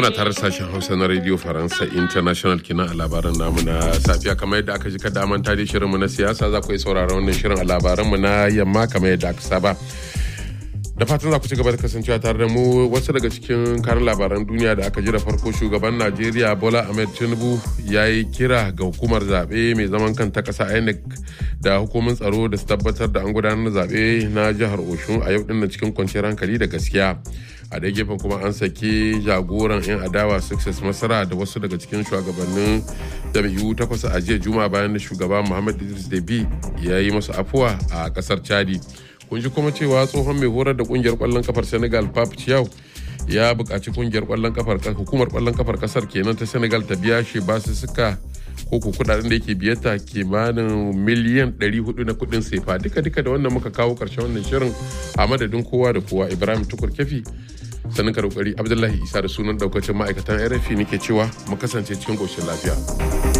kuna tare sashen hausa na radio faransa international kenan a labaran namu na safiya kamar yadda aka ji kada manta da shirinmu na siyasa za ku yi sauraron wannan shirin a labaranmu na yamma kamar yadda aka saba da fatan za ku ci gaba da kasancewa tare da mu wasu daga cikin karin labaran duniya da aka ji da farko shugaban najeriya bola ahmed tinubu ya yi kira ga hukumar zaɓe mai zaman kanta ƙasa inec da hukumin tsaro da su tabbatar da an gudanar da zaɓe na jihar oshun a yau dinnan cikin kwanciyar hankali da gaskiya a ɗaya gefen kuma an saki jagoran 'yan adawa success masara da wasu daga cikin shugabannin jam'iyyu takwas a jiya juma bayan da shugaba muhammad idris debi ya yi masu afuwa a ƙasar chadi kun ji kuma cewa tsohon mai horar da kungiyar kwallon kafar senegal pap chiao ya buƙaci kungiyar kwallon kafar hukumar kwallon kafar kasar kenan ta senegal ta biya shi basu suka ko ku kudaden da yake biyata kimanin miliyan 400 na kudin sefa duka duka da wannan muka kawo karshen wannan shirin a madadin kowa da kowa ibrahim tukur kefi sanin karokari abdullahi isa da sunan daukacin ma'aikatan rfi nake cewa mu kasance cikin koshin lafiya